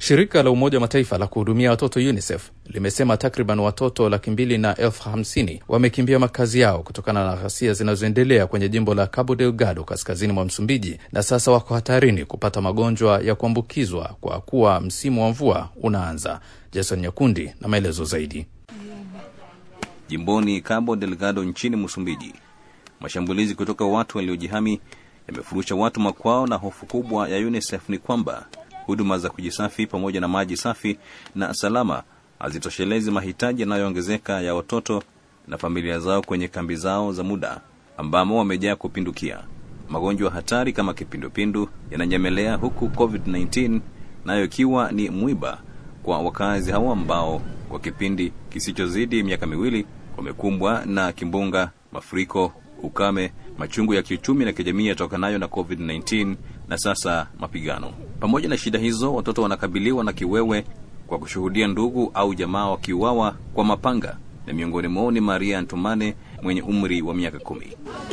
Shirika la Umoja wa Mataifa la kuhudumia watoto UNICEF limesema takriban watoto laki mbili na elfu hamsini wamekimbia makazi yao kutokana na ghasia zinazoendelea kwenye jimbo la Cabo Delgado kaskazini mwa Msumbiji, na sasa wako hatarini kupata magonjwa ya kuambukizwa kwa kuwa msimu wa mvua unaanza. Jason Nyakundi na maelezo zaidi. Jimboni Cabo Delgado nchini Msumbiji, mashambulizi kutoka watu waliojihami yamefurusha watu makwao, na hofu kubwa ya UNICEF ni kwamba huduma za kujisafi pamoja na maji safi na salama hazitoshelezi mahitaji yanayoongezeka ya watoto na familia zao kwenye kambi zao za muda ambamo wamejaa kupindukia. Magonjwa hatari kama kipindupindu yananyemelea, huku COVID-19 nayo ikiwa ni mwiba kwa wakazi hao ambao kwa kipindi kisichozidi miaka miwili wamekumbwa na kimbunga, mafuriko, ukame, machungu ya kiuchumi na kijamii yatokanayo na COVID-19 na sasa mapigano. Pamoja na shida hizo, watoto wanakabiliwa na kiwewe kwa kushuhudia ndugu au jamaa wakiuawa kwa mapanga, na miongoni mwao ni Maria Antumane mwenye umri wa miaka kumi.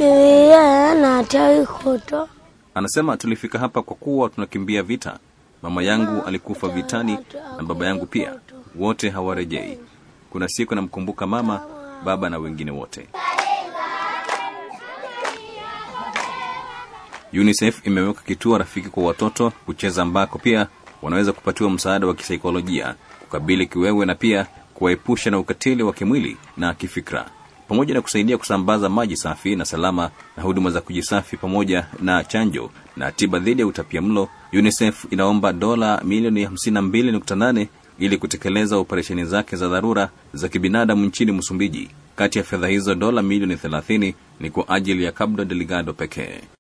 Anasema, tulifika hapa kwa kuwa tunakimbia vita. Mama yangu alikufa vitani na baba yangu pia, wote hawarejei. Kuna siku namkumbuka mama, baba na wengine wote. UNICEF imeweka kituo rafiki kwa watoto kucheza, ambako pia wanaweza kupatiwa msaada wa kisaikolojia kukabili kiwewe na pia kuwaepusha na ukatili wa kimwili na kifikra, pamoja na kusaidia kusambaza maji safi na salama na huduma za kujisafi pamoja na chanjo na tiba dhidi ya utapiamlo. UNICEF inaomba dola milioni 52.8 ili kutekeleza operesheni zake za dharura za kibinadamu nchini Msumbiji. Kati ya fedha hizo, dola milioni 30 ni kwa ajili ya Cabo Delgado pekee.